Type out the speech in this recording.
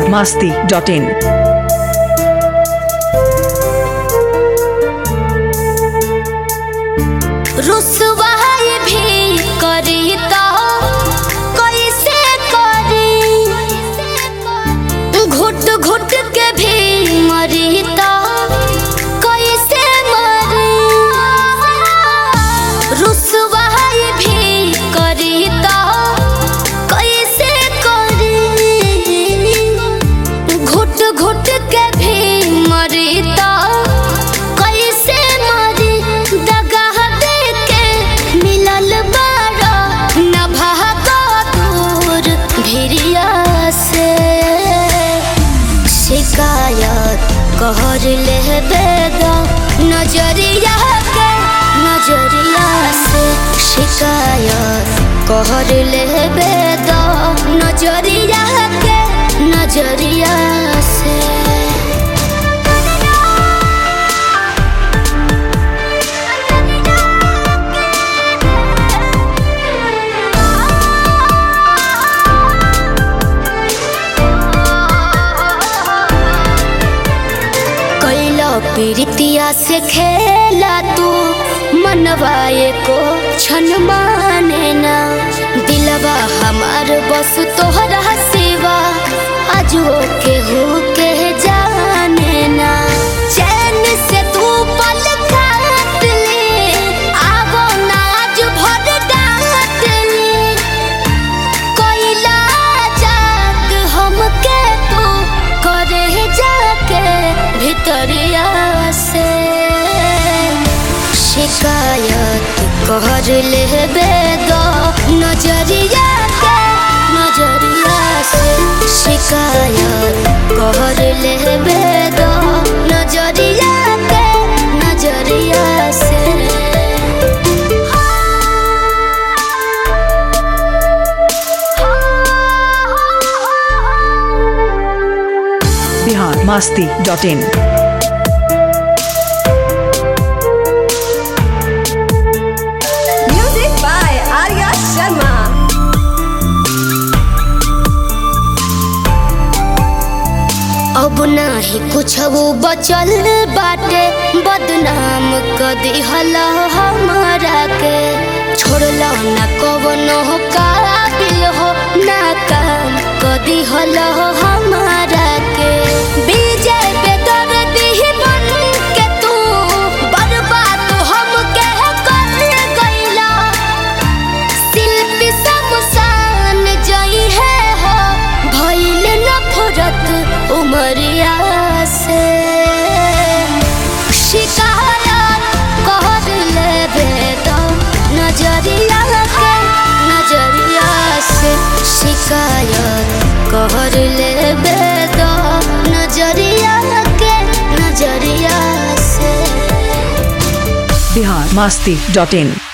masti dot in. रुसवाई भी करी तो कैसे करी घुट घुट के भी मरी तो कैसे मरी रुसवाई भी करी तो कैसे करी घुट घुट के भी मरी तो कैसे मरी दगाह दे के मिलल बारा न भागो दूर भिरिया से शिकायत कहर ले बेगा नजरिया के नजरिया से शिकायत कहर ले बेगा नजरिया के नजरिया से कैला पीरितिया से खेला तू मनवाए को छन माने ना दिलवा हमार बस तोहरा सिवा आज हो के हो के जाने ना चैन से तू पल काट ले आवो ना आज भर डांट ले कोइला जाग हमके तू करे जाके भितरिया से शिकायत कहर ले बेगा नजरिया के नजरिया से शिकायत कहर ले बेगा नजरिया के नजरिया से Bihar masti dot in. Music by Arya Sharma. अब नाही कुछ वो बचल बाटे बदनाम क दिहल हमारा के छोड़ला न कवनो काबिल हो ना काम क दिहल हमारा के विजय पे दर्दी बन के तू बर्बाद हम के कर गइला शिल्पी समसान जई है हो भइल नफरत उमरिया से शिकायत कर लेबे तो नजरिया के नजरिया से शिकायत कर लेबे तो नजरिया के नजरिया से Bihar masti dot in.